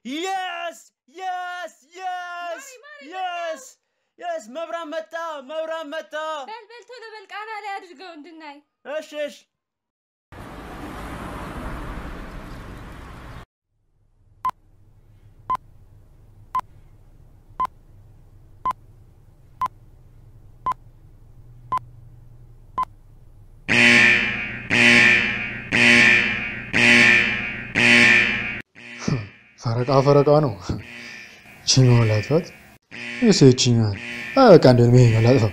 የስ የስ የስ የስ የስ መብራት መጣ መብራት መጣ በል በል ቶሎ በል ቃና ላይ አድርገው እንድናይ። እሺ እሺ ፈረቃ ፈረቃ ነው። ችኛዋ ላጥፋት እስ ችኛዋን በቃ እንደን ይሄኛው ላጥፋው።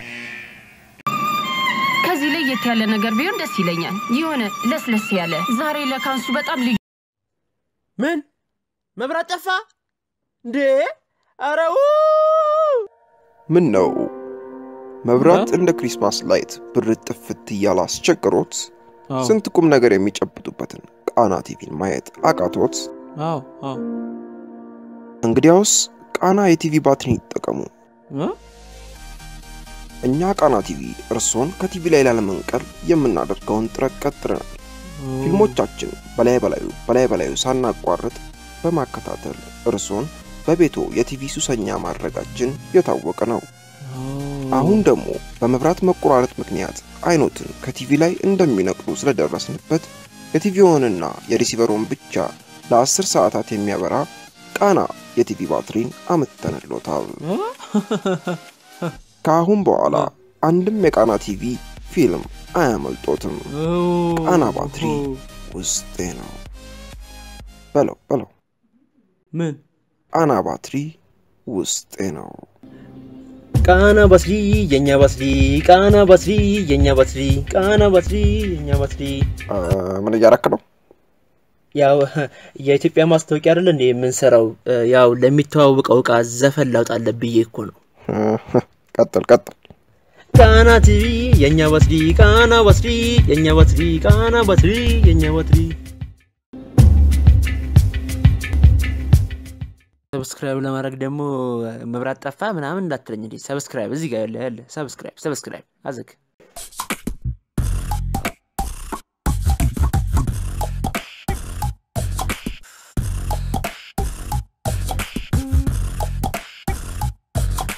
ከዚህ ለየት ያለ ነገር ቢሆን ደስ ይለኛል። የሆነ ለስለስ ያለ ዛሬ ለካንሱ በጣም ልዩ ምን መብራት ጠፋ እንዴ? ኧረ ው! ምን ነው መብራት እንደ ክሪስማስ ላይት ብርት ጥፍት እያለ አስቸግሮት አዎ ስንት ቁም ነገር የሚጨብጡበትን ቃና ቲቪን ማየት አቃቶት? አዎ አዎ እንግዲያውስ ቃና የቲቪ ባትሪን ይጠቀሙ። እ? እኛ ቃና ቲቪ እርሶን ከቲቪ ላይ ላለመንቀል የምናደርገውን ጥረት ቀጥለናል። ፊልሞቻችን በላይ በላዩ በላይ በላዩ ሳናቋርጥ በማከታተል እርሶን በቤቶ የቲቪ ሱሰኛ ማድረጋችን የታወቀ ነው። አሁን ደግሞ በመብራት መቆራረጥ ምክንያት አይኖትን ከቲቪ ላይ እንደሚነቅሉ ስለደረስንበት የቲቪውንና የሪሲቨሩን ብቻ ለአስር ሰዓታት የሚያበራ ቃና የቲቪ ባትሪን አምጥተንሎታል። ከአሁን በኋላ አንድም የቃና ቲቪ ፊልም አያመልጦትም። ቃና ባትሪ ውስጤ ነው። በለው በለው፣ ምን ቃና ባትሪ ውስጤ ነው። ቃና ባትሪ የኛ ባትሪ ቃና ባትሪ የኛ ባትሪ ቃና ባትሪ የኛ ባትሪ አ፣ ምን እያረክ ነው? ያው የኢትዮጵያ ማስታወቂያ አይደለ እንዴ የምንሰራው? ያው ለሚተዋወቀው እቃ ዘፈን ላውጣለት ብዬ እኮ ነው። ቀጥል ቀጥል። ቃና ቲቪ የኛ ባትሪ ቃና ባትሪ የኛ ባትሪ ቃና ባትሪ የኛ ባትሪ ሰብስክራይብ ለማድረግ ደግሞ መብራት ጠፋ ምናምን እንዳትለኝ እንዴ። ሰብስክራይብ እዚህ ጋር ያለ ያለ ሰብስክራይብ ሰብስክራይብ አዘግ